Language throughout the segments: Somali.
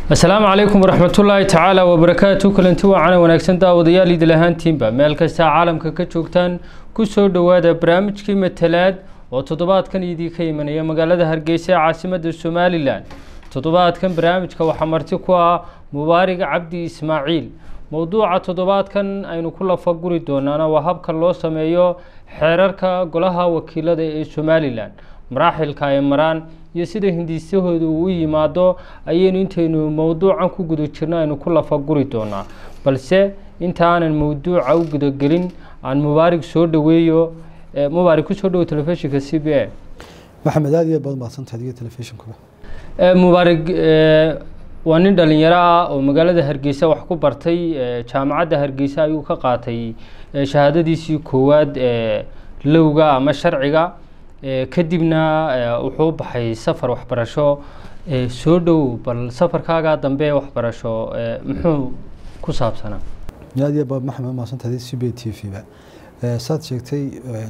asalaamu calaykum waraxmatullaahi tacaala wabarakaatu kulanti waacana wanaagsan daawadayaal idil ahaantiinba meel kasta caalamka ka joogtaan kusoo dhowaada barnaamijkii matalaad oo toddobaadkan idinka imanaya magaalada hargeysa ee caasimada somalilan toddobaadkan barnaamijka waxaa marti ku ah mubaarig cabdi ismaaciil mowduuca toddobaadkan aynu ku lafaguri doonaana waa habka loo sameeyo xeerarka golaha wakiilada ee somalilan maraaxilka ay maraan iyo sida hindisahooda uu u yimaado ayaynu intaynu mowduucan ku guda jirno aynu ku lafaguri doonaa balse inta aanan mowduuca u gudagelin aan mubaarig soo dhaweeyo mubaarig kusoo dhawo telefishinka c b a maxamed aad iyo badan baadsantahay adiga telefishinkuba mubaarig waa nin dhalinyaro ah oo magaalada hargeysa wax ku bartay jaamacadda hargeysa ayuu ka qaatay shahaadadiisii koowaad ee lowga ama sharciga kadibna wuxuu baxay safar waxbarasho soo dhow bal safarkaagaa dambe waxbarasho muxuu ku saabsanaa aad iyo badan maxamed maadsantahay c b t v ba saad sheegtay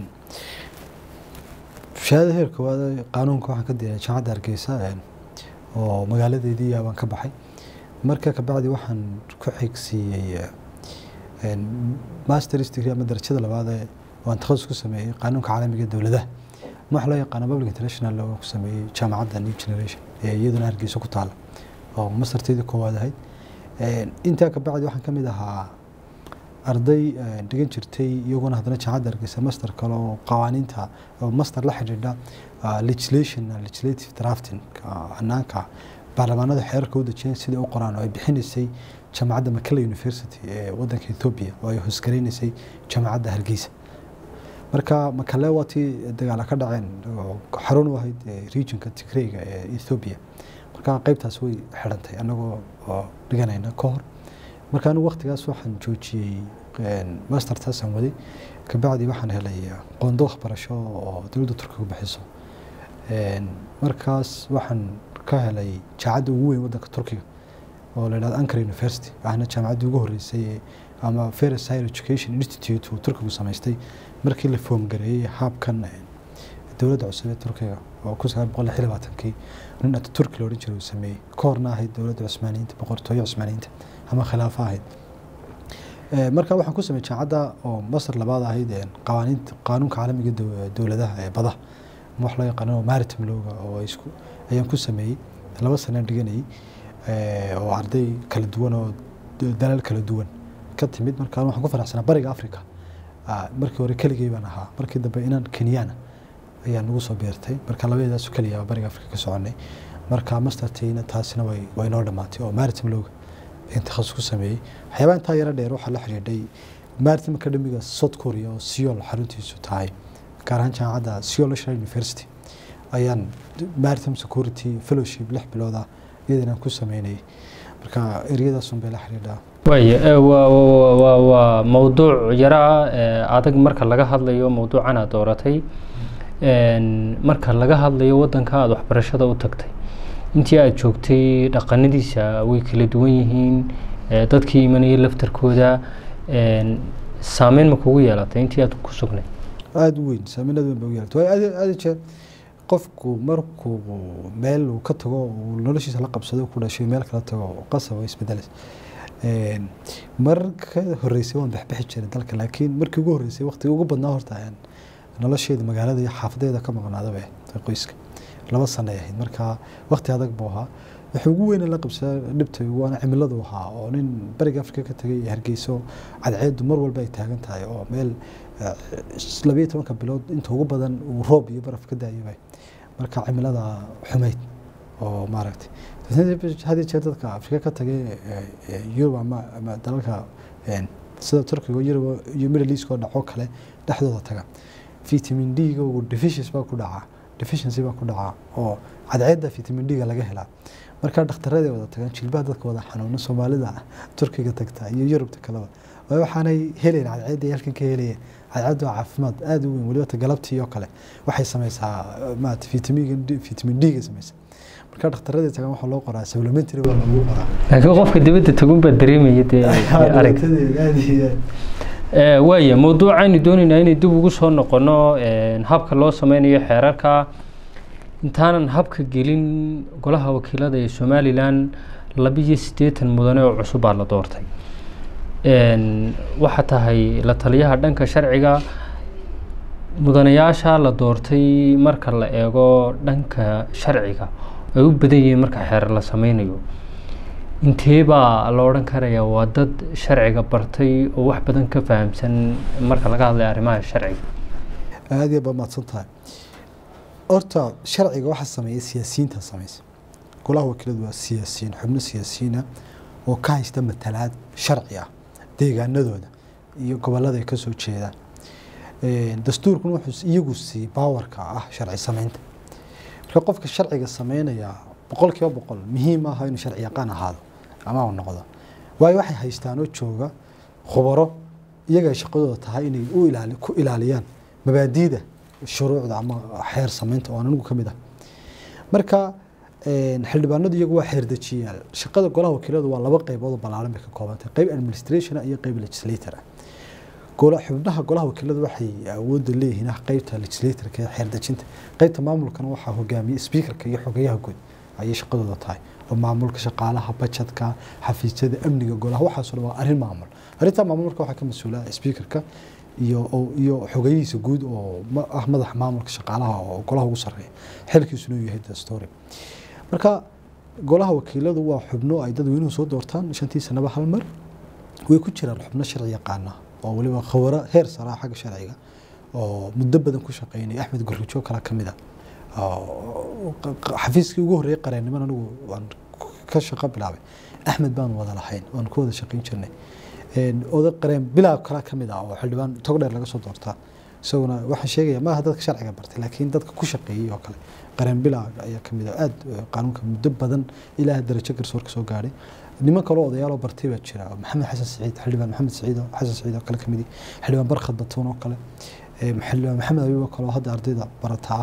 shahaada heer koowaad qaanuunka waxaan ka diray jaamacadda hargeysa oo magaaladeedii baan ka baxay marka kabacdi waxaan ku xigsiiyey masters degree ama darajada labaad waan takhasus ku sameeyey qaanuunka caalamiga ee dowladaha waxa loo yaqaana public international law ku sameeyey jaamacadda new generation ee iyaduna hargeysa ku taala oo masterteedii koowaad ahayd intaa kabacdi waxaan ka mid ahaa arday dhigan jirtay iyaguna haddana jaamacadda hargeysa master kale oo qawaaniinta oo master la xidhiidha legislation legislative drafting hanaanka baarlamaanada xeerarka u dejiyeen sidai u qoraan oo ay bixinaysay jaamacadda makala university ee wadanka ethiopia oo ay hoosgaraynaysay jaamacadda hargeysa marka makale waa tii dagaala ka dhaceen xarun u ahayd regionka tigreyga ee ethiopia marka qeybtaas way xidhantay anagoo dhiganayna ka hor marka anigu waktigaas waxaan joojiyey mastertaasaan waday kabacdi waxaan helay qondo waxbarasho oo dowladda turkiga bixiso markaas waxaan ka helay jaamacadda ugu weyn wadanka turkiga oo la yidhahdo ankara university ahna jaamacaddii ugu horreysay ama ferris higher education institute uu turkigu samaystay markii la foomgareeyey haabkan dowladda cusub ee turkiga oo kun sagaal boqol lix labaatankii nin ataturki la odhan jiray uu sameeyey ka horna ahayd dowladda cusmaaniyiinta boqortooyo cusmaaniyiinta ama khilaafo ahayd marka waxaan ku sameeyey jaamacadda oo masar labaad ahayd qawaaniinta qaanuunka caalamiga dowladaha ee badaha wax loo yaqaano maritime lowga oo isku ayaan ku sameeyey laba sanaan dhiganayay oo arday kala duwan oo dalal kala duwan ka timid marka waxaan ku faraxsanaa bariga africa markii hore keligay baan ahaa markii dambe inaan kenyana ayaa nagu soo beertay marka labadeedaasu keliya bariga africa ka soconay marka mastertayna taasina way way noo dhammaatay oo maritime lowga ayaan takhasus ku sameeyey waxyaabaa intaa yaro dheer waxaa la xidhiidhay maritime academiga south korea oo siol xaruntiisu tahay gaar ahaan jaamacadda siol national university ayaan maritime security fellowship lix bilood ah iyadana ku sameynayay marka eryadaasun bay la xidhiidhaa waay waa mowduuc yara adag marka laga hadlayo mowduucan aad dooratay marka laga hadlayo wadanka aada waxbarashada u tagtay intii aada joogtay dhaqanadiisa way kala duwan yihiin dadkii imanayay laftarkooda saameyn ma kugu yeelatay intii aad ku sugnay aada u weyn saameyn aad weyn ba ugu yeelatay waayo aada jeer qofku markuu meel uu ka tago uu noloshiisa la qabsado ku dhashay meel kala tago qasab isbedelas marka horeysay waan bexbexi jiray dalka laakiin markii ugu horeysay waqtiga ugu badnaa horta nolosheeda magaalada iyo xaafadeeda ka maqnaadaba qoyska laba sano ay ahayd marka waqti adag buu ahaa wuxuu ugu weyna la qabsaa dhibta waana cimiladu ahaa oo nin bariga afrika ka tagay iyo hargeyso cadceedu mar walba ay taagan tahay oo meel labayo tobanka bilood inta ugu badan uu roob iyo baraf ka daayaba marka cimilada xumayd oo maaragtay had jeer dadka afrika ka tagay yurub ama ama dalalka sida turkiga yurub iyo middle east oo dhaco kale dhexdooda taga vitamin d-ga uu deficiency baa ku dhacaa deficiency baa ku dhacaa oo cadceedda vitamin d-ga laga helaa marka dhakhtarada wada tagaan jilbaha dadka wada xanuuna soomaalida turkiga tagta iyo yurubta kaleba waxaanay helayn cadceedda halkan ka helayeen cadceeddu waa caafimaad aada u weyn weliba galabtii oo kale waxay sameysaa maarata vitamin vitamin d-ga sameysa marka dhakhtaradii tagaan waxaa loo qoraa supplementary baa lagu qoraa laakiin qofka dibadda tagun baa dareemaya dee arag waaya mowduucaynu doonaynaa inay dib ugu soo noqono habka loo sameynayo xeerarka intaanan habka gelin golaha wakiilada ee somalilan labiyo siddeetan mudane oo cusub baa la doortay waxaa tahay la taliyaha dhanka sharciga mudanayaasha la doortay marka la eego dhanka sharciga ay u badan yihiin marka xeer la sameynayo intee baa la odhan karayaa waa dad sharciga bartay oo wax badan ka fahamsan marka laga hadlayo arrimaha sharciga aada iyo baa mahadsan tahay horta sharciga waxaa sameeya siyaasiyiinta sameysa golaha wakiiladu waa siyaasiyiin xubno siyaasiyiina oo ka haysta matalaad sharci ah deegaanadooda iyo gobolada ay kasoo jeedaan dastuurkuna wuxuu iyagu siiyey baawarka ah sharci sameynta marka qofka sharciga sameynaya boqol kiiba boqol muhiim aha inuu sharci yaqaan ahaado ama uu noqdo waayo waxay haystaan oo jooga khubaro iyaga ay shaqadooda tahay inay u ilaali ku ilaaliyaan mabaadiida shuruucda ama xeer sameynta oo anigu ka mid ah marka xildhibaanadu iyagu waa xeerdejiyaal shaqada golaha wakiiladu waa laba qaybood oo ballaaran bay ka koobantay qayb administration iyo qayb legislator ah xubnaha golaha wakiiladu waxay awoodda leeyihiin qaybta legislatorka ee xeerdejinta qaybta maamulkana waxaa hogaamiye speakerka iyo xogeyaha guud ayay shaqadooda tahay oo maamulka shaqaalaha bajetka xafiisyada amniga golaha waxaasoo dhan waa arrin maamul arrintaa maamulka waxaa ka mas-uula speakerka iyo iyo xogeyihiisa guud oo ah madaxa maamulka shaqaalaha oo golaha ugu sarreeya xilkiisuna uu yahay dastory marka golaha wakiiladu waa xubno ay dadweynuhu soo doortaan shantii sanaba hal mar way ku jiraan xubno sharci yaqaana oo waliba khawaro heer saraa xagga sharciga oo muddo badan ku shaqeynaya axmed gurrujo kale ka mid a xafiiskii ugu horreeyay qareennimada anigu waan ka shaqo bilaabay axmed baan wada lahayn waan ku wada shaqeyn jirnay oday qareen bilaab kale ka mid ah oo xildhibaan tog dheer laga soo doortaa isaguna waxaan sheegaya maaha dadka sharciga bartay laakiin dadka ku shaqeeyey oo kale qareen bilaab ayaa ka mid ah aada qaanuunka muddo badan ilaa darajo garsoorka soo gaadhay niman kaloo odayaaloo bartay baa jira maxamed xasan siciid xildhibaan maxamed siciid xasan siciid oo kale ka mid xildhibaan barkhad batuun oo kale xildhibaan maxamed abiib oo kaleo hadda ardayda barataa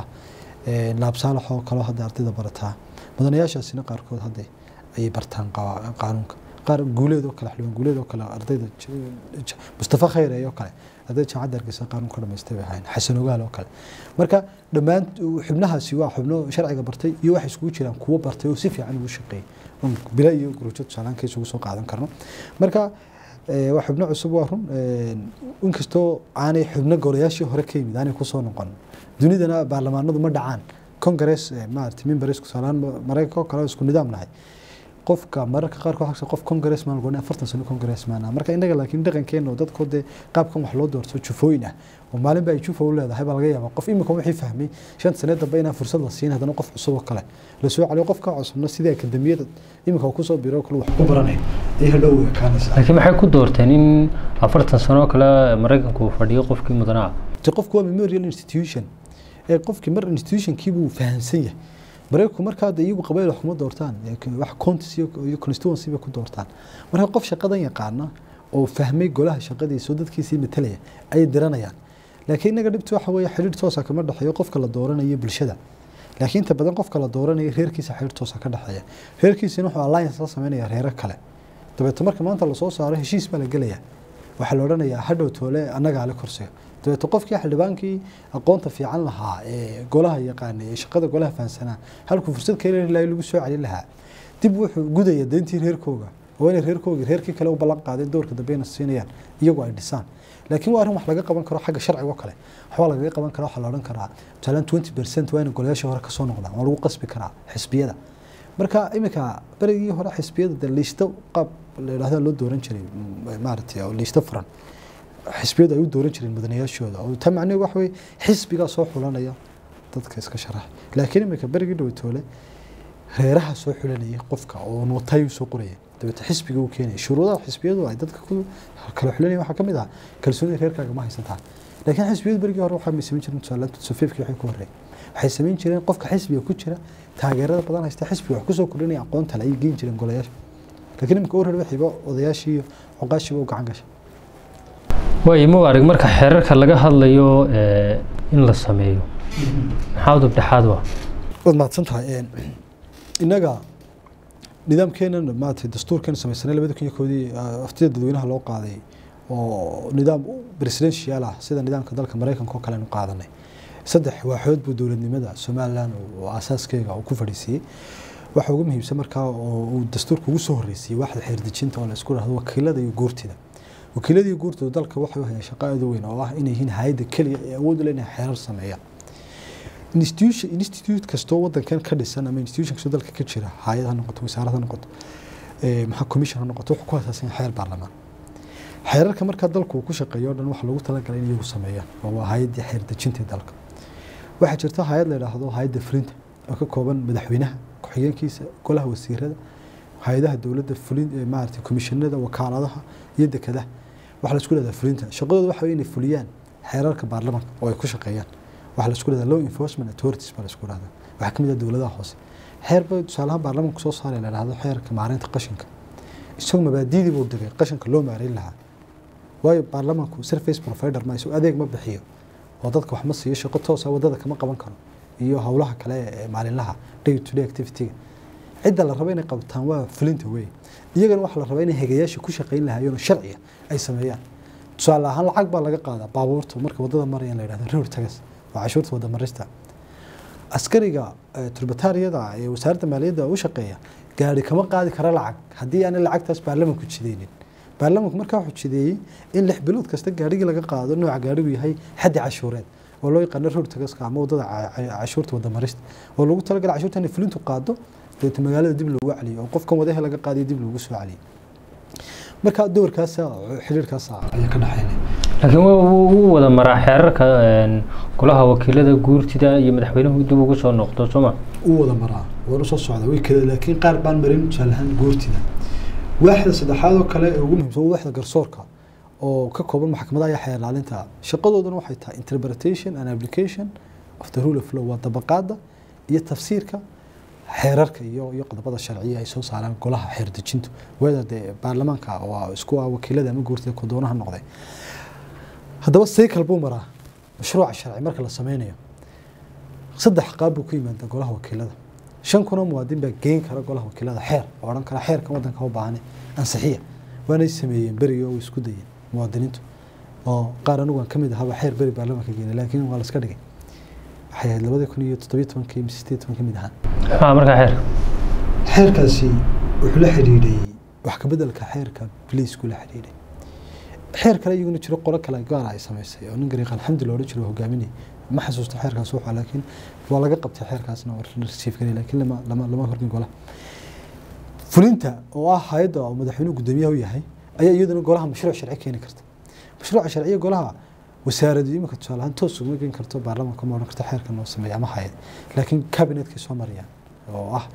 laab saalax oo kaleo hadda ardayda barataa mudanayaashaasina qaarkood hadda ayay bartaan qaanuunka qaar guuleed oo kale xildhibaan guuleed oo kale ardayda mustafa khayre oo kale ardayda jaamacadda hargeysa qaanuun ka dhamaystay bay ahayn xasan ogaal oo kale marka dhammaan xubnahaasi waa xubno sharciga bartay iyo waxay iskugu jiraan kuwo bartay oo si fiican ugu shaqeeyay bila iyo gurujo tusaalaan ka isugu soo qaadan karno marka waa xubno cusub waa run inkastoo aanay xubno golayaashii hore ka yimid aanay kusoo noqon dunidana baarlamaanadu ma dhacaan congress maarata members tusaalaan maraykanka oo kale isku nidaam nahay qofka mararka qaarkood xagsa qof congressman gooni afartan sano congressman ah marka innaga laakiin dhaqankeena oo dadkoo dee qaabkan wax loo doorto jufooyin ah oo maalinba ay jufa u leedahay baa laga yaabaa qof imika wixii fahmay shan sanee dambe inaan fursad la siin haddana qof cusub oo kale la soo celiyo qofka cusubna sidii akademiyada imika kusoo biro kale wax ku baranay ay hadhow ekaanaysa laakiin maxay ku doorteen in afartan sano oo kale maraykanku uu fadhiyo qofkii mudanaa de qofku waa memorial institution ee qofkii mar institutionkii buu fahamsan yahay maraykanku markaa de iyagu qabayl wax kuma doortaan wax counties iyo constituency bay ku doortaan marka qof shaqadan yaqaana oo fahmay golaha shaqadiisa oo dadkiisii matalaya ayay diranayaan laakiin innaga dhibta waxa weeye xidhiir toosa kama dhexeeyo qofka la dooranayo bulshada laakiin inta badan qofka la dooranayo reerkiisa xidhiir toosa ka dhexeeya reerkiisina wuxuu alliance la sameynaya reero kale dabeeto marka maanta lasoo saaro heshiis baa la gelaya waxaa la odhanayaa hadhow toole annagaa le korsiga dabeeto qofkii xildhibaankii aqoonta fiican lahaa ee golaha yaqaanay ee shaqada golaha fahansanaa halkuu fursad ka heli lahay lagu soo celin lahaa dib wuxuu gudaya deyntii reerkooga oo inay reerkoogii reerkii kale u ballan qaadeen doorka dambeyna siinayaan iyagu ay dhisaan laakiin waa arrin wax laga qaban karo xagga sharciga oo kale waxbaa lagaga qaban karaa waxaa la odhan karaa tusaalaan twenty percent waa inay golayaashii hore kasoo noqdaan waa lagu qasbi karaa xisbiyada marka iminka berigii hore xisbiyada de liisto qaab la yidhahda loo dooran jiray maaragtay oo liisto furan xisbiyadu ay u dooran jireen mudanayaashooda oo ta macnaheedu waxa weye xisbigaa soo xulanaya dadka iska sharaxa laakiin iminka berigii dhawatoole reeraha soo xulanayay qofka oo nootay soo qoraya dabeete xisbiga uu keenaya shuruudaha xisbiyadu ay dadka ku kala xulanaya waxaa ka mid ah kalsoonida reerkaaga ma haysataan laakiin xisbiyadu berigii hore waxaa samayn jireen tusaalaanta safiifkii waxay ku horreeyay waxay samayn jireen qofka xisbiga ku jira taageerada badan haysta xisbiga wax kusoo kordhinaya aqoonta le ayay geyn jireen golayaasha laakiin iminka urar waxiiba odayaashii iyo cuqaashiiba u gacan gashay waayo mubaarig marka xeerarka laga hadlayo in la sameeyo maxaa udub dhexaad waa waad mahadsan tahay innaga nidaamkeena maaragtay dastuurkeena samaysanay labada kun iyo koodii aftida dadweynaha loo qaaday oo nidaam presidential ah sida nidaamka dalka maraykanka oo kale aynu qaadanay saddex waaxood buu dowladnimada somalilan oo asaaskeega uu ku fadhiisiiyey waxa ugu muhiimsan markaa oo uu dastuurka ugu soo horreysiyey waaxda xeerdejinta oo la isku dhahdo wakiilada iyo guurtida wakiilada iyo guurtida dalka waxay u hayaan shaqo aad u weyn oo ah inay yihiin hay-adda keliya ee awood u leh inay xeerar sameeyaan institution institute kastoo wadankan ka dhisan ama institution kastoo dalka ka jira hay-ad ha noqoto wasaarad ha noqoto maxaa commission ha noqoto wuxuu ku asaasan yahay xeer baarlamaan xeerarka markaa dalku uu ku shaqeeyo o dhan waxaa loogu talagalay in iyagu sameeyaan oo waa hay-addii xeer dejinta dalka waxaa jirta hay-ad la yidhaahdo hay-adda fulinta oo ka kooban madaxweynaha ku-xigeenkiisa golaha wasiirada hay-adaha dowladda fulin maaragtay komishinada wakaaladaha iyo dekadaha waxaa la isku dhahdaa fulinta shaqadooda waxa inay fuliyaan xeerarka baarlamaanka oo ay ku shaqeeyaan waxaa la isku dhahdaa law enforcement authorities baa la isku dhahdaa waxaa ka mid ah dowladaha hoose xeer bay tusaalaha baarlamaanku soo saaray la yidhahdo xeerka maareynta qashinka isagoo mabaadiidii buu degay qashinka loo maareyn lahaa waayo baarlamaanku surface provider ma isagu adeeg ma bixiyo oo dadka wax ma siiyo shaqo toosa wadada kama qaban karo iyo howlaha kale ee maalinlaha day to day activity-ga cidda la rabo inay qabtaan waa fulinta wey iyagana waxaa la rabaa inay hegayaasha ku shaqayn lahaayeen sharciga ay sameeyaan tusaale ahaan lacag baa laga qaadaa baabuurta marka wadada maraya la yidhahdo road tagas waa cashuurta wada marista askariga turbataariyada ee wasaaradda maaliyadda u shaqeeya gaari kama qaadi kara lacag haddii aanay lacagtaas baarlamanku jideynin baarlamanku markaa wuxuu jideeyey in lix bilood kasta gaarigii laga qaado nooca gaarigu yahay xaddi cashuureed oo loo yaqaano road tagaska ama wadada cashuurta wada marista oo lagu talagalay cashuurta inay fulintu qaado deeta magaalada dib loogu celiyo oo qofkan wadaha laga qaadiyo dib loogu soo celiyo marka doorkaasa xiriirkaas ayaa ka dhaxaynaya laakiin wuu wada maraa xeerarka golaha wakiilada guurtida iyo madaxweynuhu dib ugu soo noqdo sooma uu wada maraa waana soo socda way kale laakiin qaar baan marin tusaale ahaan guurtida waaxda saddexaad oo kale ee ugu muhiimsan waa waaxda garsoorka oo ka kooban maxkamadaha iyo xeer ilaalinta shaqadoodana waxay tahay interpretation and application of the rule of law waa dabaqaada iyo tafsiirka xeerarka iyo iyo qodobada sharciya ay soo saaraan golaha xeer dejintu wada dee baarlamaanka waa isku ah wakiilada ama guurtida kudoonaha noqday haddaba cycle buu maraa mashruuca sharci marka la sameynayo saddex qaab buu ku yimaada golaha wakiilada shan kunoo muwaadin baa geyn kara golaha wakiilada xeer oo odhan kara xeerka wadanka u baahane ansixiya waanay sameeyeen berigi oo isku dayeen muwaadiniintu oo qaar anigu aan kamid ahaba xeer beri baarlamaanka geenay laakiin waa la iska dhigay waxay ahayd labadii kun iyo toddobiyo tobankii mise sideed toban kamid ahaan maxaa markaa xeer xeerkaasi wuxuu la xidhiidhay wax ka bedelka xeerka biliisku la xidhiidhay xeer kale iyaguna jiro qolo kale gaara ay samaysay oo nin gariiqan xamdi loodhan jiro hogaaminay ma xasuusto xeerkaas wuxuu laakiin waa laga qabtay xeerkaasna waa la rasiif garay laakiin lama lama lama horgin golaha fulinta oo ah hay-adda oo madaxweynuhu guddoomiyaha u yahay ayaa iyaduna golaha mashruuc sharci keeni karta mashruuca sharciya golaha wasaaradu imika tusaale ahaan toos uguma geen karto baarlamaanka ma odhan karto xeerkan noo sameeya ama hay-ad laakiin kabinetkay soo marayaan oo ah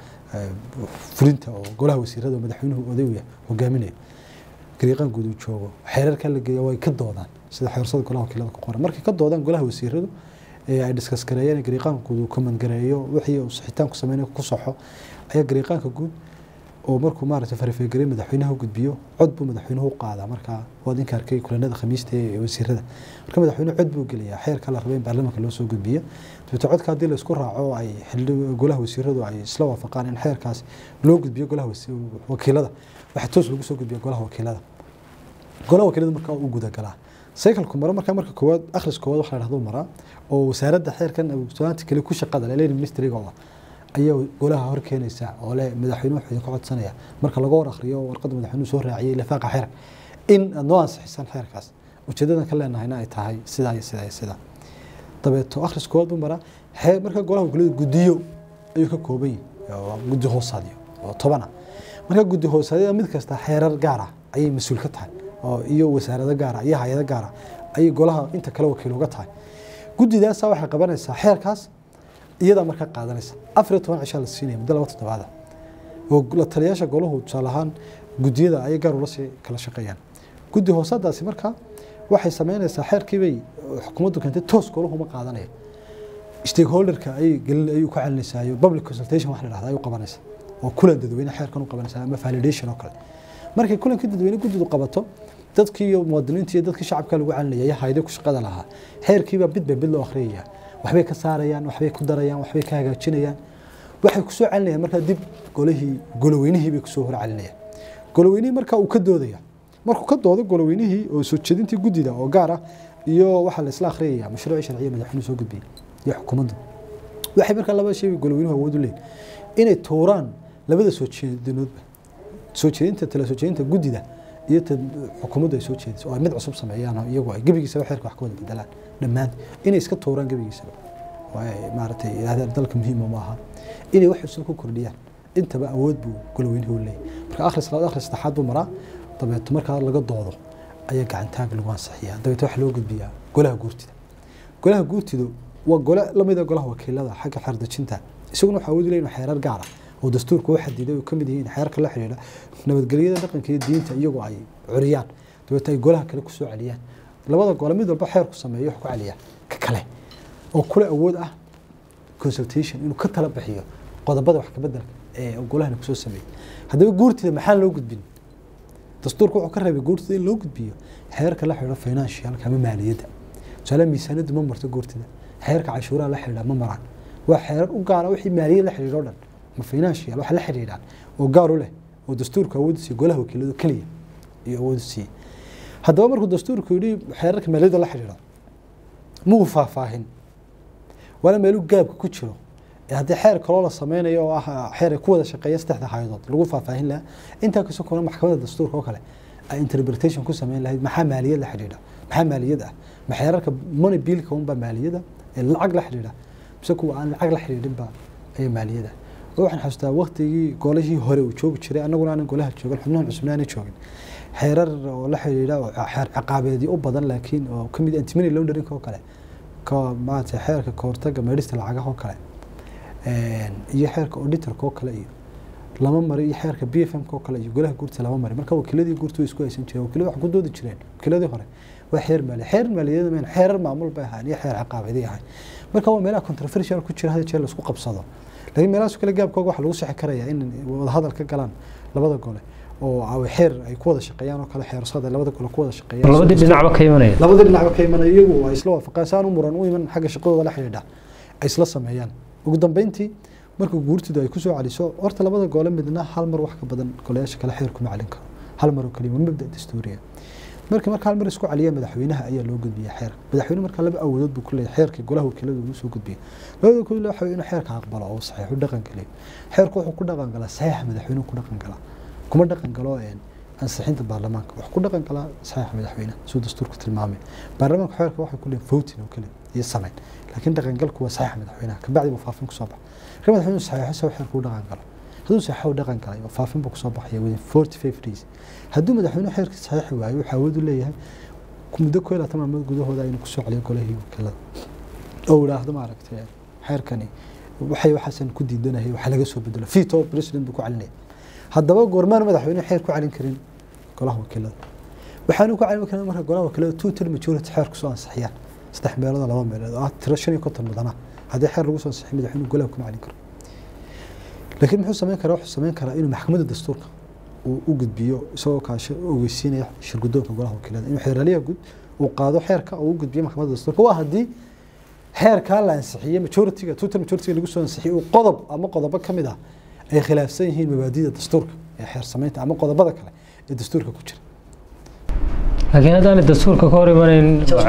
fulinta oo golaha wasiirada oo madaxweynuhu oday u yahay hogaaminayo gariiqan guud uu joogo xeerarka la geeya way ka doodaan sida xeersada golaha wakiilada ku qoran markay ka doodaan golaha wasiiradu ee ay diskas gareeyeen gariiqaanka guud uu comment gareeyo wixii uu saxitaanku sameynay ku soxo ayaa gariiqaanka guud oo markuu maaragtay farifeegaray madaxweynaha u gudbiyo cod buu madaxweynuhu u qaadaa markaa waad inka arkay kulanada khamiista ee wasiirada marka madaxweynuhu cod buu geliyaa xeerka la rabay in baarlamaanka loo soo gudbiyo dabeete codka haddii la isku raaco oo ay golaha wasiiradu ay isla waafaqaan in xeerkaas loo gudbiyo golaha wakiilada waxaa toos lagu soo gudbiya golaha wakiilada golaha wakiilada markaa uu gudagalaa cycleku maro markaa marka koowaad akhris koowaad waxa la dhahdo maraa oo wasaaradda xeerkan abuugtoonaanta kale ku shaqada leh leyni ministrigooda ayaa golaha hor keenaysa oo leh madaxweyne wuxuu idinka codsanaya marka laga war akhriyo warqadda madaxweynuhu soo raaciyay lifaaqa xeerka in aad noo ansixisaan xeerkaas ujeedadan ka leenahayna ay tahay sidaa iyo sidaa iyo sidaa dabeeto akhris koowaad buu maraa xeer marka golaha wakiilada guddiyo ayuu ka kooban yahay guddi hoosaadyo oo tobana marka guddi hoosaadyada mid kasta xeerar gaar ah ayay mas-uul ka tahay oo iyo wasaarado gaara iyo hay-ado gaara ayay golaha inta kale wakiil uga tahay guddidaasa waxay qabanaysaa xeerkaas iyadaa markaa qaadanaysa afar iyo toban cishaa la siinaya muddo laba toddobaada oo la taliyaasha golahu tusaale ahaan guddiyada ayay gaar ula sii kala shaqeeyaan guddi hoosadaasi markaa waxay sameynaysaa xeerkiibay xukuumaddu keentay toos golahu ma qaadanaya stakeholderka ayay gelin ayuu ku celinaysaa iyo public consultation wax la dhahda ayuu qabanaysa oo kulan dadweyne xeerkan u qabanaysa ama validation oo kale markay kulankii dadweyne guddidu qabato dadkii iyo muwaadiniinta iyo dadkii shacabka lagu celinaya iyo hayde ku shaqada lahaa xeerkiiba bid bay bid loo akhriyaya waxbay ka saarayaan waxbay ku darayaan waxbay ka hagaajinayaan waxay kusoo celinayaan markaa dib golihii goloweynihii bay kusoo hor celinayaan goloweynihii markaa uu ka doodaya markuu ka doodo goloweynihii oo soo jeedintii guddida oo gaar ah iyo waxaa la isla akhriyaya mashruucii sharciya madaxweynuhu soo gudbiyey iyo xukuumaddu waxay markaa laba shay goloweynuhu awood u leeyihin inay tuuraan labada soo jeedinoodba soo jeedinta tala soo jeedinta guddida iyo ta xukuumaddu ay soo jeediso oo ay mid cusub sameeyaan oo iyagu ay gebigiisaba xeerka wax ka wada bedelaan dhammaan inay iska tuuraan gebigiisaba oo ay maaragtay yidhahdeen dalka muhiima ma aha inay wax cusub ku kordhiyaan intaba awood buu goloweynuhu leeyahay marka akhris labaad akhris saddexaad buu maraa dabeeto markaa laga doodo ayaa gacantaag lagu ansixiyaa dabeeto waxaa loo gudbiyaa golaha guurtida golaha guurtidu waa gole lamida golaha wakiilada xagga xeerdejinta isaguna waxaa awood u leeyahay xeerar gaar ah oo dastuurka u xadiday oo kamid yihiin xeerarka la xidhiidha nabadgelyada dhaqanka iyo diinta iyagoo ay curiyaan dabeeto ay golaha kale kusoo celiyaan labada gole mid walba xeerku sameeyo wax ku celiyaa ka kale oo kule awood ah consultation inuu ka tala bixiyo qodobada wax kabedelka ee golahana kusoo sameeyey haddaba guurtida maxaa loo gudbin dastuurka wuxuu ka reebay guurtida in loo gudbiyo xeerka la xidhiidha financialka ama maaliyadda tusaale miisaaniyaddu ma marto guurtida xeerka cashuuraha la xidhiidha ma maraan waa xeerar u gaara wixii maaliyad la xidhiidha o dhan ma financial waxa la xidhiidhaan oo gaar u leh oo dastuurka awood siiye golaha wakiiladu keliya iyo awood siiye haddaba markuu dastuurku yidhi xeerarka maaliyadda la xidhiidha muu faahfaahin waana meelu gaabka ku jiro haddii xeer kaloo la sameynayo oo ah xeer ay ku wada shaqeeya saddexda haydood lagu faahfaahin lahaa intaa kasoo kona maxkamadda dastuurka oo kale ay interpretation ku sameyn lahayd maxaa maaliyad la xidhiidha maxaa maaliyad ah ma xeerarka money billka unbaa maaliyada ee lacag la xidhiidha mise kuwa aan lacag la xidhiidhinba ayaa maaliyada waxaan xasuustaa waktigii golihii hore uu joogi jiray annaguna aanan golaha joogin xubnahan cusubna aanan joogin xeerar oo la xidhiidha oo xeer ciqaabeedii u badan laakiin oo kamid antimony laundering oo kale ka maarata xeerka kahortaga meedhista lacagaha oo kale iyo xeerka auditorka oo kale iyo lama mari iyo xeerka b f m oo kale iyo golaha guurta lama mari marka wakiiladii guurta way isku haysan jireen wakiilada waxay ku doodi jireen wakiiladii hore waa xeer maali xeer maaliyada meen xeerar maamul bay ahaan iyo xeer ciqaabeedii ahay marka waa meelaha controversial ku jira hada jeer laisku qabsado laakiin meelahaas kale gaabkooga waxaa lagu sixi karayaa in wadahadal ka galaan labada gole oo xeer ay ku wada shaqeeyaan oo kale xeersada labada gole ku wada shaqeeyaan labadii dhinacba ka imanaya labadii dhinacba ka imanaya iyagu ay isla waafaqaan saan u muran u iman xagga shaqadooda la xidhiidha ay isla sameeyaan ugu dambeyntii markuu guurtidu ay kusoo celiso horta labada gole midna hal mar wax ka badan goleyaasha kale xeer kuma celin karo hal mar oo kaliya waa mabda dastuuriya marka marka hal mar isku celiya madaxweynaha ayaa loo gudbiya xeer madaxweyne marka laba awoodood buu ku leeyahay xeerkii golaha wakiiladu uu soo gudbiya labada kule waxa inuu xeerka aqbalo oo saxiixu dhaqan geliyo xeerku wuxuu ku dhaqan galaa saxiixa madaxweynuhu ku dhaqan galaa kuma dhaqan galo ansixinta baarlamaanka wuxuu ku dhaqan galaa saxiixa madaxweynaha siduu dastuurku tilmaamay baarlamaanka xeerka waxay ku leeyihin voting oo kale iyo samayn laakiin dhaqangalku waa saxiixa madaxweynaha kabacdi buu faafin kusoo baxa marka madaxweynuhu saxiixo saw xeerku u dhaqan galo hadduu saxiixo u dhaqan galay oo faafin buu kusoo baxaya within forty five days hadduu madaxweynuhu xeerkii saxiixi waayo wuxuu awood u leeyahay muddo koo iyo labaatan maalmood gudahooda inuu kusoo celiyo golahii wakiilada oo idhaahdo maaragtay xeerkani waxay waxaasan ku diidanahay waxa laga soo bedelo veto president buu ku celinaya haddaba goormaan madaxweynuhu xeer ku celin karin golaha wakiilada waxaanu ku celin karin marka golaha wakiilada two third majority xeer kusoo ansixiyaan saddex meelood laba meelood oo ah tiro shan iyo konton mudana haddii xeer lagu soo ansixiyo madaxweynuhu golaha kuma celin karo laakiin muxuu sameyn karaa wuxuu sameyn karaa inuu maxkamadda dastuurka uu u gudbiyo isagoo kaasho ogeysiinaya shirgudoonka golaha wakiilada inuu xeeraliyaha gud uu qaado xeerka oo u gudbiyo maxkamadda dastuurka waa haddii xeerkaa la ansixiyey majoritiga total majoritiga lagu soo ansixiyey uu qodob ama qodobo ka mid ah ay khilaafsan yihiin mabaadida dastuurka ee xeer samaynta ama qodobada kale ee dastuurka ku jira laakiin haddaanay dastuurka ka hor imanayn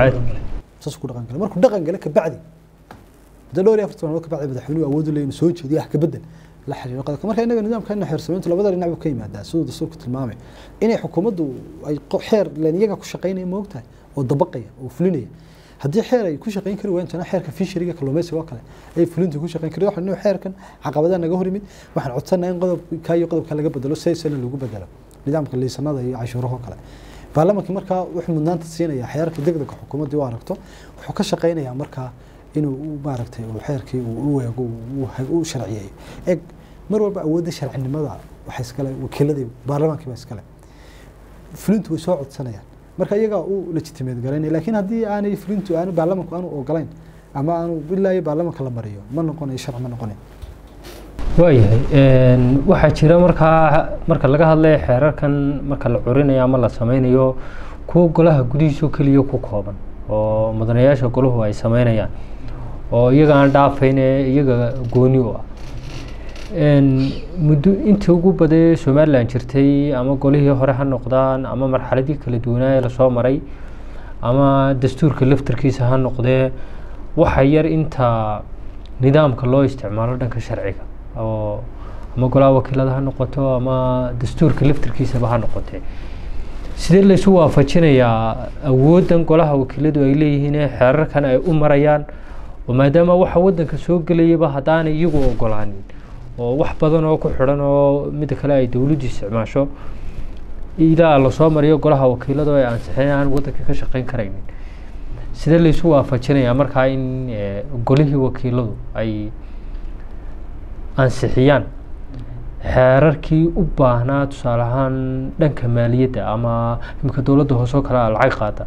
saas ku dhaqan gala markuu dhaqan gala kabacdi muddo dhowr iyo afartan maalmood kabacdi madaxweynuhu awood u leeyahay inuu soo jeediyo wax ka bedel la xiriiro qodobka marka innaga nidaamkeena xeer samayntu labada dhinac buu ka yimaadaa siduu dastuurku tilmaamay inay xukuumaddu ay xeer leen iyaga ku shaqaynaya ma ogtahay oo dabaqaya oo fulinaya haddii xeer ay ku shaqayn kari waayeen tana xeerka fisheriga kalluumaysiga oo kale ay fulintu ku shaqayn kari waxaan xeerkan caqabadaha naga hor yimid waxaan codsanahay in qodobka iyo qodobka laga bedelo saysana lagu bedelo nidaamka liisanada iyo cashuuraha oo kale baarlamaanka markaa wuxuu mudnaanta siinaya xeerarka degdega xukuumaddii u aragto wuxuu ka shaqaynayaa markaa inuu maaragtay uu xeerkii uu u eego u sharciyeeyo eg mar walba awoodda sharcinimada waxay iskale wakiiladii baarlamaankii baa iskale fulintu way soo codsanayaan marka iyagaa u legitimeed garaynaya laakiin haddii aanay fulintu aanu baarlamanku aanu ogolayn ama aanu ilaa iyo baarlamanka la mariyo ma noqonayo sharci ma noqonayo waayahay waxaa jira markaa marka laga hadlayo xeerarkan marka la curinayo ama la sameynayo kuwa golaha gudihiisoo keliya ku kooban oo mudanayaasha golahu ay sameynayaan oo iyaga aan dhaafayne iyaga gooni u ah muddo intii ugu badee somalilan jirtay ama golihii hore ha noqdaan ama marxaladii kala duwanaa ee lasoo maray ama dastuurka laftarkiisa ha noqdee waxa yar inta nidaamka loo isticmaalo dhanka sharciga oo ama golaha wakiilada ha noqoto ama dastuurka laftirkiisaba ha noqotee sidee laysu waafajinayaa awooddan golaha wakiiladu ay leeyihiin ee xeerarkan ay u marayaan oo maadaama waxa waddanka soo gelayaba haddaanay iyagu ogolaanin oo wax badan oo ku xidhan oo midda kale ay dowladdu isticmaasho ilaa lasoo mariyo golaha wakiilada oo ay ansixin aan waddanka ka shaqeyn karaynin sidee laysu waafajinayaa markaa in golihii wakiiladu ay ansixiyaan xeerarkii u baahnaa tusaale ahaan dhanka maaliyadda ama imika dowladda hoose oo kale a lacag qaada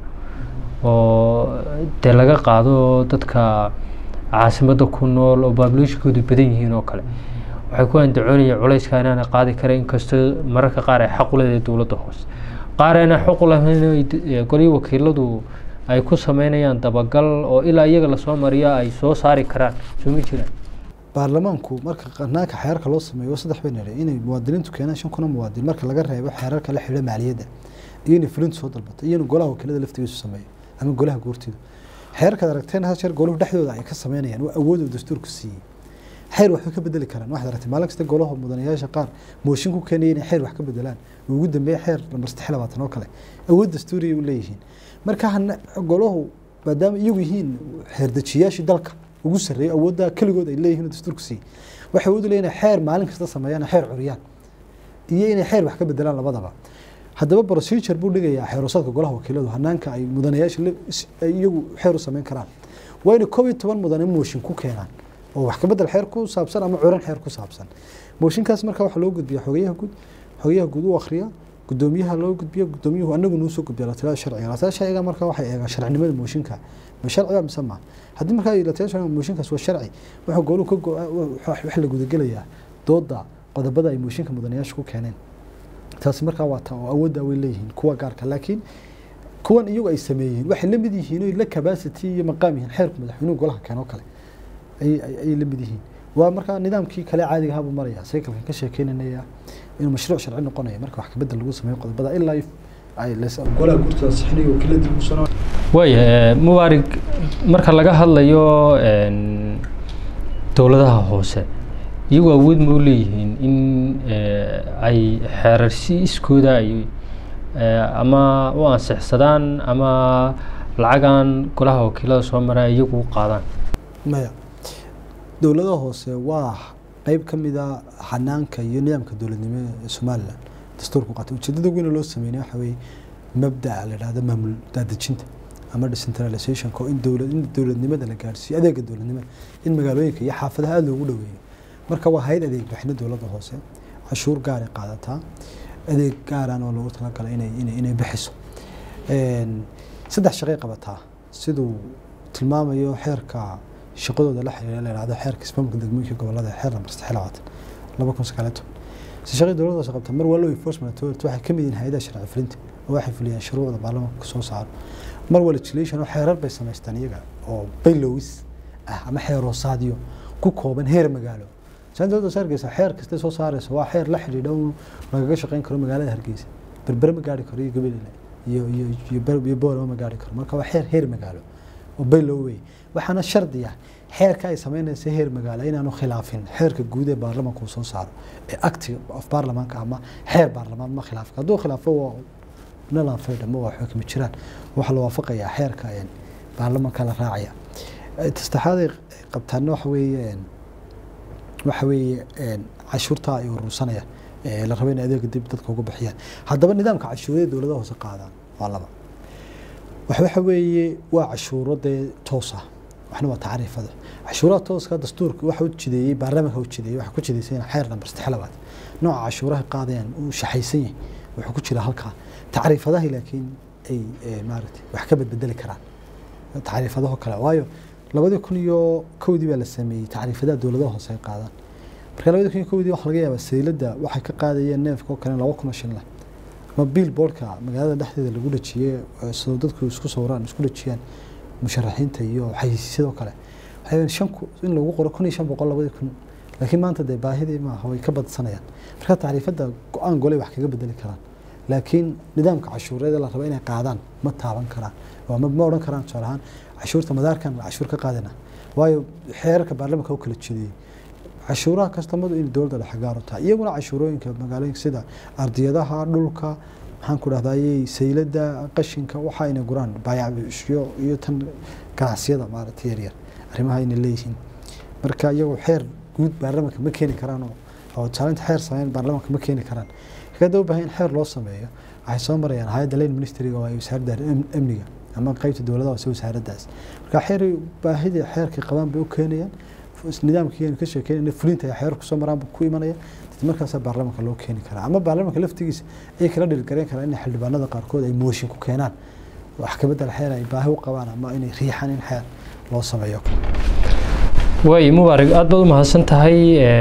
oo dee laga qaado dadka caasimadda ku nool oo baabulishkoodu badan yihiin oo kale waxay ku andacoonayaan culayska inaana qaadi kara inkastoo mararka qaar ay xaq u leedahay dowladda hoose qaar ayna xaq u lahayn golihii wakiiladu ay ku sameynayaan dabagal oo ilaa iyaga lasoo mariyo ay soo saari karaan soo ma jiraan baarlamaanku marka qanaanka xeerarka loo sameeyo saddex bay nare inay muwaadiniintu keenaan shan kuna muwaadin marka laga reebo xeerarka la xidhiidha maaliyadda iyo inay fulintu soo dalbato iyo in golaha wakiilada laftigiisu sameeyo ama golaha goortida xeerarkaad aragteen hal jeer goluhu dhexdooda ay ka sameynayaan waa awooduu dastuurku siiyey xeer waxbay ka bedeli karaan waxaad aragtay maalin kasta golaha mudanayaasha qaar mooshin ku keenaya inay xeer wax ka bedelaan ugu dambeeya xeer lambar saddex labaatan oo kale awood dastuuriyay u leeyihiin marka golahu maadaama iyagu yihiin xeerdejiyaashii dalka ugu sarreeya awoodda keligood ay leeyihiin dastuurku siiyey waxay awood u leeyihin xeer maalin kasta sameeyaan xeer curiyaan iyo inay xeer wax ka bedelaan labadaba haddaba procedure buu dhigayaa xeerusadka golaha wakiiladu hanaanka ay mudanayaasha iyagu xeer u sameyn karaan waa inay koob iyo toban mudane mooshin ku keenaan oo wax ka bedel xeer ku saabsan ama curan xeer ku saabsan mooshinkaas marka waxaa loo gudbiya xogeyaha guud xogeyaha guud u akhriya gudoomiyaha loo gudbiyo gudoomiyuhu anagu nuu soo gudbiya latalada sharciga latalada sharciga marka waxay eegaan sharcinimada mooshinka ma sharciga mise ma haddii markaa latalada sharciga mooshinkaas waa sharci waxa gooluhu ka wax la gudagelayaa dooda qodobada ay mooshinka mudanayaasha ku keeneen taasi markaa waa ta oo awoodda way leeyihiin kuwa gaarka laakiin kuwan iyagu ay sameeyeen waxay la mid yihiin oo la capacity iyo maqaam yihiin xeerku madaxweynuhu golaha keenoo kale ayay la mid yihiin waa markaa nidaamkii kale caadiga ahaa buu maraya cyclekan ka sheekeynanaya inuu mashruuc sharci noqonayo marka wax kabedel lagu sameeyo qodobada ilaa ay golaha gurtada sixinayo wakiilada usana waaya mubaarig marka laga hadlayo dowladaha hoose iyagu awood ma u leeyihiin in ay xeerar si iskooda ay ama u ansixsadaan ama lacagan golaha wakiilada soo maraa iyagu u qaadaan maya dowladaha hoose waa qeyb ka mid a xanaanka iyo nidaamka dowladnimo ee somalilan dastuurku qaatay ujeedada weyn loo sameynay waxa weeye mabda'a la dhahdo maamul daadejinta ama decentralizationka oo in dowlad in dowladnimada la gaarsiiyo adeega dowladnimada in magaalooyinka iyo xaafadaha aada loogu dhoweeyo marka waa hay-ad adeeg bixina dowladda hoose cashuur gaaray qaadataa adeeg gaaraan oo loogu talagalay inay inay inay bixiso saddex shaqay qabataa siduu tilmaamayo xeerka shaqadooda la xiriira la yidhahdo xeerka ismaamulka degmooyinka gobolada xeer lambar saddex labaatan laba kun sagaal iyo toban si shaqadii dowladda hoose qabta mar waa law enforcement authority waxay ka mid yihiin hay-adaha sharci fulinta oo waxay fuliyaan shuruucda baarlamaanka soo saaro mar waa legislation oo xeerar bay samaystaan iyaga oo baylowis ah ama xeer hoosaadyo ku kooban heer magaalo saan dowladda hoose hargeysa xeer kasta soo saaraysa waa xeer la xidhiidha uu lagaga shaqeyn karo magaalada hargeysa berbere ma gaari karo iyo gabalile iyo iyo iyo boorama ma gaari karo marka waa xeer heer magaalo oo baylow wey waxaana shardi ah xeerka ay sameynaysa heer magaalo inaanu khilaafin xeerka guud ee baarlamaanka uu soo saaro ee acti of baarlamaanka ama xeer baarlamaan ma khilaafka hadduu khilaafo waa nalan faydha ma waa xukmi jiraan waxaa la waafaqayaa xeerka baarlamaanka la raacaya tastaxaad ay qabtaana waxa weeye waxa weeye cashuurta ay urursanayaan la rabo in adeega dib dadka uga bixiyaan haddaba nidaamka cashuurada dowladaha hoose qaadaan waa laba waxa weeye waa cashuuro dee toos ah waxna waa tacriifada cashuuraha tooska dastuurka waxa u jideeyey baarlamaanka u jideeyey waxa ku jideysay xeer nambar saddex labaad nooca cashuuraha qaadayaan uu shaxaysan yahay wuxuu ku jira halkaa tacriifadahi laakiin ay maaragtay wax ka bedbedeli karaan tacriifadaho kale waayo labadii kun iyo kowdii baa la sameeyey tacriifadaha dowladaha hoose ay qaadaan marka labadii kun iyo kowdii waxa laga yaabaa sayladda waxay ka qaadayeen neefka oo kale laba kun oo shilin ama billboardka magaalada dhexdeeda lagu dhajiyey sidoo dadku isku sawiraan isku dhajiyaan musharaxiinta iyo xayisiisyadoo kale waxay shan in lagu qoro kun iyo shan boqol labadii kun laakiin maanta dee baahidii maaha way ka badsanayaan marka tacriifadda go-aan golay wax kaga bedeli karaan laakiin nidaamka cashuureed la raba inay qaadaan ma taaban karaan waa ma odhan karaan tusaale ahaan cashuurta madaarkan cashuur ka qaadana waayo xeerarka baarlamaanka u kala jeediyey cashuuraha kastamadu in dowladda dhexe gaar u tahay iyaguna cashuurooyinka magaalooyinka sida ardiyadaha dhulka maxaan ku dhahdaayey saylada qashinka waxa inay guraan baayacbishyo iyo tan ganacsiyada maaragtay yaryar arrimaha inay leeyihiin marka iyagoo xeer guud baarlamanka ma keeni karaan oo oo taalinta xeer sameyn baarlamanka ma keeni karaan kada u baahan in xeer loo sameeyo waxay soo marayaan hayadda lane ministryga oo ay wasaaradda amniga ama qeybta dowladaha hoose wasaaraddaas marka xeer baahida xeerkay qabaan bay u keenayaan nidaamkiianu ka sheekeynayna fulinta ay xeer kusoo maraan ku imanaya markaasaa baarlamanka loo keeni karaa ama baarlamanka laftigiisa ay kala dhilgareen karaan in xildhibaanada qaarkood ay mooshin ku keenaan wax ka bedel xeer ay baahi u qabaan ama inay riixaan in xeer loo sameeyo waay mubaarig aada baad u mahadsan tahay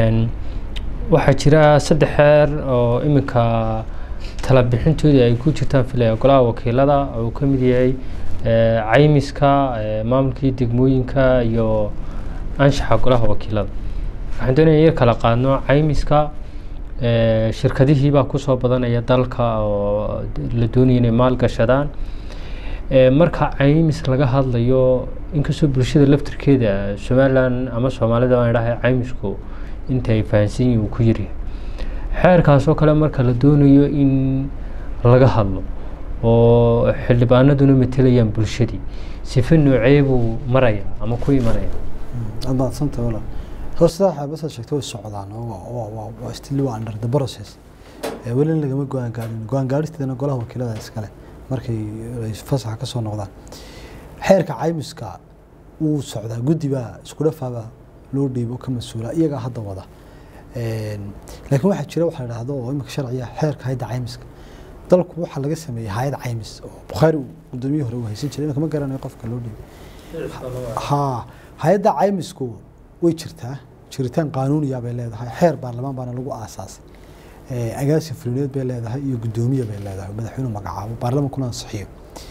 waxaa jira saddex xeer oo iminka talabixintoodii ay ku jirtaan filaya golaha wakiilada oo uu ka mid yahay caymiska maamulkii degmooyinka iyo anshaxa golaha wakiilada waxaan doonaya yar kala qaadno caymiska shirkadihii baa kusoo badanaya dalka oo la doonaya inay maal gashadaan marka caymis laga hadlayo inkastoo bulshada laftirkeeda somalilan ama soomaalida baan idhahay caymisku inta ay fahansan yihin uu ku yaryahay xeerkaasoo kale marka la doonayo in laga hadlo oo xildhibaanaduna matelayaan bulshadii sife noocee buu maraya ama ku imanaya aad maadsanta walaal hoosta xaabasa sheegtay way socdaan waa still waa under the process welina lagama go-aan gaarin go-aan gaaristeedana golaha wakiilada iskale markay fasaxa ka soo noqdaan xeerka caymiska wuu socdaa guddi baa isku dhafaabaa loo dhiibo ka mas-uula iyagaa hadda wada laakiin waxaa jira waxa la dhahdo oo imika sharciya xeerka hayadda caymiska dalku waxaa laga sameeyey hayad caymis oo bukhaari gudoomiyihii hore uu haysan jiray imika ma garanayo qofka loo dhiibay ha hay-adda caymisku way jirtaa jiritaan qaanuuniya bay leedahay xeer baarlamaan baana lagu aasaasay agaasin fulineed bay leedahay iyo guddoomiye bay leedahay madaxweynuhu magacaabo baarlamankuna ansixiyo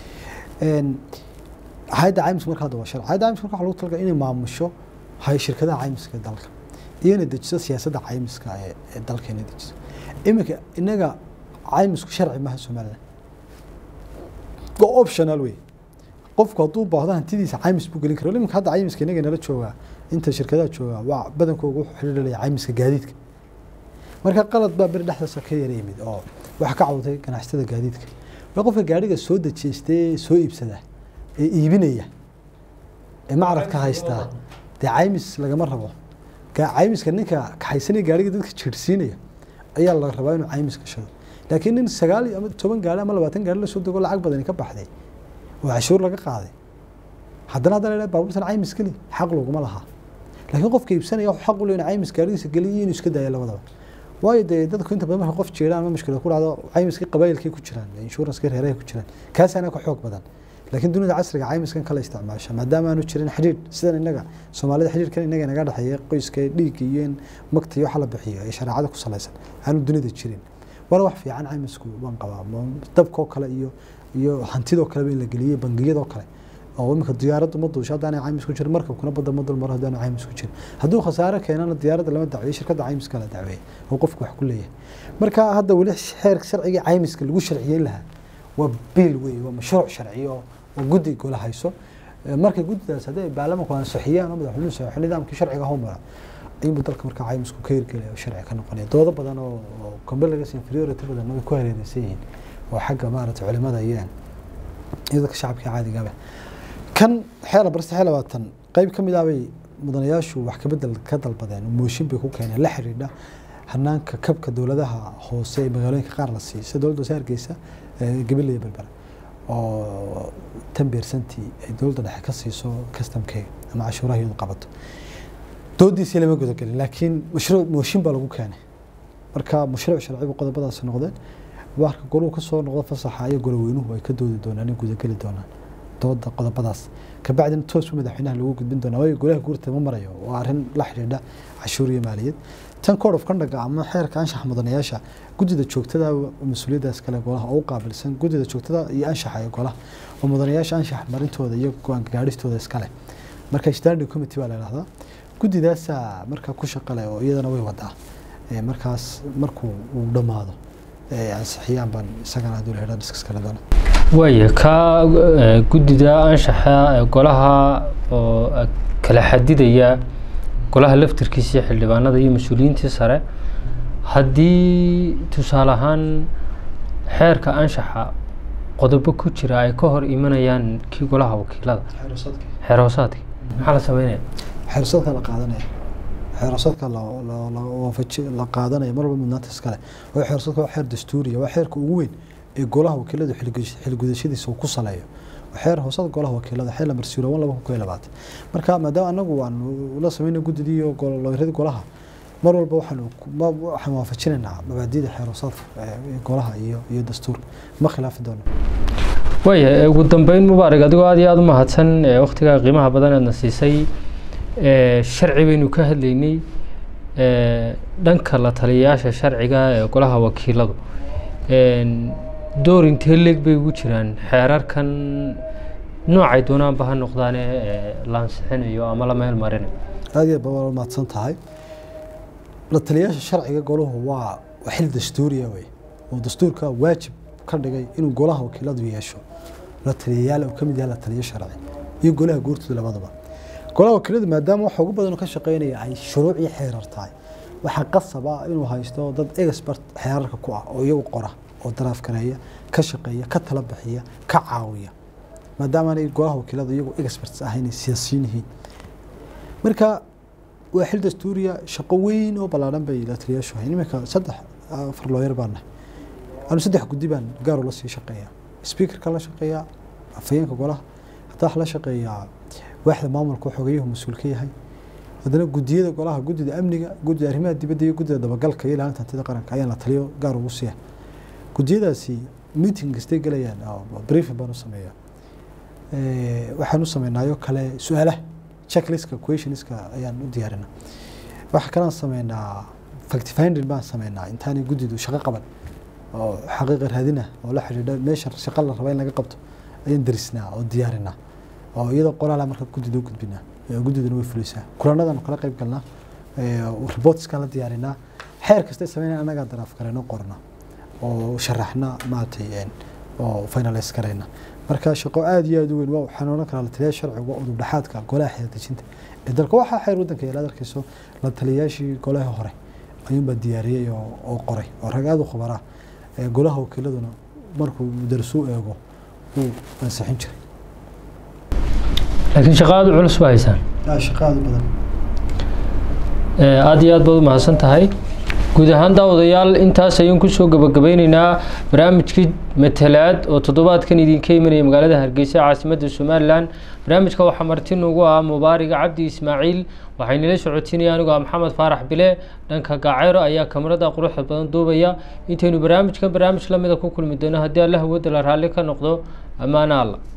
hay-adda caymiska marka hadda waa sharci hay-adda caymiska marka waxa lagu talagalay inay maamusho hay shirkadaha caymiska ee dalka iyo inay dejiso siyaasadda caymiska ee dalka inay dejiso iminka inaga caymisku sharci maaha somaliland waa optional wey qofku hadduu baahdo hantidiisa caymis buu gelin kara iminka hadda caymiska inaga nala joogaa inta shirkadaha joogaa waa badankooga wuxuu xidhiidhalaya caymiska gaadiidka marka qalad baa beri dhexdaasa ka yara yimid oo waxa ka cawday ganacsatada gaadiidka waa qofka gaadhiga soo dajeystay soo iibsada ee iibinaya ee macradka haystaa dee caymis lagama rabo caymiska ninka kaxaysanaya gaadhiga dadka jiirsiinaya ayaa la rabaa inuu caymis gashado laakiin nin sagaal ama toban gaari ama labaatan gaari lasoo dego lacag badani ka baxday oo cashuur laga qaaday haddana haddana la baabuurtan caymis geli xaq laguma lahaa laakiin qofka iibsanaya wuxuu xaq u leeyahay caymis gaarigiisa geliyo inuu iska daayo labadaba waayo dee dadku inta badan marka qof jeedaan ama mushkilad ku dhacdo caymiskii qabaayilkay ku jiraan inshuranskii reerahay ku jiraan kaasaana ka xoog badan laakiin dunida casriga caymiskan kala isticmaasha maadaama aanu jirin xidhiidh sidan inaga soomaalida xidhiidhkan inaga naga dhexeeya qoyska dhiigga iyo in magta iyo waxa la bixiyo ee shareecada ku salaysan aanu dunida jirin waana wax fiican caymisku waan qabaa dabkoo kale iyo iyo hantidoo kaleba in la geliyey bangiyadoo kale oo iminka diyaaraddu ma duusho haddaanay caymis ku jirin markabkuna badda ma dulmaro haddaanu caymis ku jirin hadduu khasaare keenana diyaaradda lama dacweeyo shirkadda caymiska la dacweeya oo qofku wax ku leeyahay marka hadda weli xeerka sharciga caymiska lagu sharciyeyn lahaa waa biil wey waa mashruuc sharci oo oo guddi gola hayso marka guddidaas haddii ay baarlamanku ansixiyaan oo madaxweynuhu saxo nidaamkii sharciga howmara ayuunbu dalka marka caymisku ka hirgelaya oo sharci ka noqonaya doodo badan oo oo comparative inferiority badan way ku hareeraysan yihiin oo xagga maaragtay culimada iyo iyo dadka shacabka caadigaba kan xeer barste xeer labaatan qayb ka mid ah bay mudanayaashu wax ka bedel ka dalbadeen mooshin bay ku keeneen la xidhiidha hanaanka kabka dowladaha hoose ee magaalooyinka qaar la siiyo sida dowladda hoose hargeysa gabiley berbera oo tan beersantii ay dowladda dhexe ka siiso customkeega ama cashuuraha iyadu qabato doodiisii lama gudagelin laakiin mashruuc mooshin baa lagu keenay marka mashruuc sharcibu qodobadaasi noqdeen waarka goluhu kasoo noqdo fasaxa iyo goloweynuhu ay ka doodi doonaan in gudageli doonaan dooda qodobadaas kabacdina toos madaxweynaha lagu gudbin doonaa waayo golaha guurta ma marayo waa arrin la xidhiidha cashuur iyo maaliyad tan code of conduct ama xeerka anshaxa mudanayaasha guddida joogtada mas-uuliyaddaas kale golaha oo u qaabilsan guddida joogtada iyo anshaxa ee golaha oo mudanayaasha anshax marintooda iyo go-aan gaadhistooda iskale marka standing committee baa la yidhahdaa guddidaasaa markaa ku shaqale oo iyadana way wadaa markaas markuu uu dhammaado ansixiyaan baan isagana hadduu la yidhahdo diskas kale doona waaya ka guddida anshaxa ee golaha oo kala xadidaya golaha laftirkiisa iyo xildhibaanada iyo mas-uuliyiintii sare haddii tusaale ahaan xeerka anshaxa qodobo ku jira ay ka hor imanayaan kii golaha wakiilada xeer hoosaadki maxaa la sameynaya xeersadka la qaadanaya xeersadka waafaji la qaadanaya mar walba mudnaanta iskale waa xeersadka waa xeer dastuuriya waa xeerka ugu weyn ee golaha wakiilada xilgudashadiisa uu ku saleeyo xeer hoosada golaha wakiilada xeer lamar siiro laba kun iyo labaatan marka maadaama anagu waanu la sameynay guddidii iyo looyarada golaha mar walba waxaanu waxaan waafajinaynaa mabaadida xeer hoosadka golaha iyo iyo dastuurka ma khilaafi doono waaya ugu dambeyn mubaarak adigoo aad iyo aada u mahadsan waktigaa qiimaha badan aadna siisay sharci baynu ka hadlaynay dhanka la taliyayaasha sharciga ee golaha wakiiladu door intee leeg bay ugu jiraan xeerarkan noocay doonaanba ha noqdaane la ansixinayo ama la meel marinayo aad iyo aad baa mahadsan tahay la taliyayaasha sharciga golahu waa xil dastuuriya wey oo dastuurka waajib ka dhigay inuu golaha wakiiladu yeesho la taliyayaal uu ka mid yahay la taliyo sharci iyo golaha guurtooda labadaba golaha wakiiladu maadaama waxa ugu badan ka shaqeynaya ay shuruuc iyo xeerar tahay waxaa qasab ah inuu haysto dad expert xeerarka ku ah oo iyagu qora oo daraafkareeya ka shaqeeya ka tala bixiya ka caawiya maadaama aanay golaha wakiiladu iyagu experts ahayn siyaasiyiin yihiin marka waa xil dastuuriya shaqo weyn oo ballaaran bay la taliyayaashu hayn iminka saddex afar looyar baan nahay anu saddex guddi baan gaar ula sii shaqeeyaa speakerka la shaqeeyaa afhayeenka golaha hataa wax la shaqeeyaa waaxda maamulka xogayuhu mas-uul ka yahay haddana guddiyada golaha guddida amniga guddida arrimaha dibadda iyo guddida dabagalka iyo ilaalinta hantida qaranka ayaan la taliyo gaar ugu siiya guddiyadaasi meeting kastay gelayaan briefing baan u sameeyaa waxaan u sameynaayo kale su-aalaha checklistka questionska ayaan u diyaarinaa waxa kalaan sameynaa fact finding baan sameynaa intaanay guddidu shaqo qaban oo xaqiiqa raadina oo la xidhiidha meesha shaqo la raba in laga qabto ayaan darisnaa oo diyaarinaa oo iyadoo qoraala marka guddida u gudbinaa guddiduna way fulisaa kulanadaan kala qayb galnaa reportskaan la diyaarinaa xeer kasta sameynaa annagaa daraaf karayno qorna oo sharaxna maaragtay oo finalize karayna marka shaqo aada iyo aada u weyn waa waxaan odhan karaa la taliyayaal sharciga udub dhexaadka golaha xeer dejinta ee dalka waxaa xeer waddanka yaala arkayso la taliyayaashii golaha hore ayuunbaa diyaariyey oo qoray oo rag aada u khubaraa golaha wakiiladuna markuu darsuu eego uu ansixin jiray laakiin shaqa aada u culus ba haysaan shaqa aada u badan aada iyo aad baad u mahadsan tahay guud ahaan daawadayaal intaas ayaan kusoo gabagabeyneynaa barnaamijkii matalaad oo toddobaadkan idinka imanaya magaalada hargeysa caasimadda somalilan barnaamijka waxaa marti nugu ah mubaariga cabdi ismaaciil waxaynala socotinaya anigoo ah maxamed faarax bile dhanka gaaceyro ayaa kamarada quruxda badan duubaya intaynu barnaamijkan barnaamij lamida ku kulmi doono haddii allah wadala raalli ka noqdo ammaana alla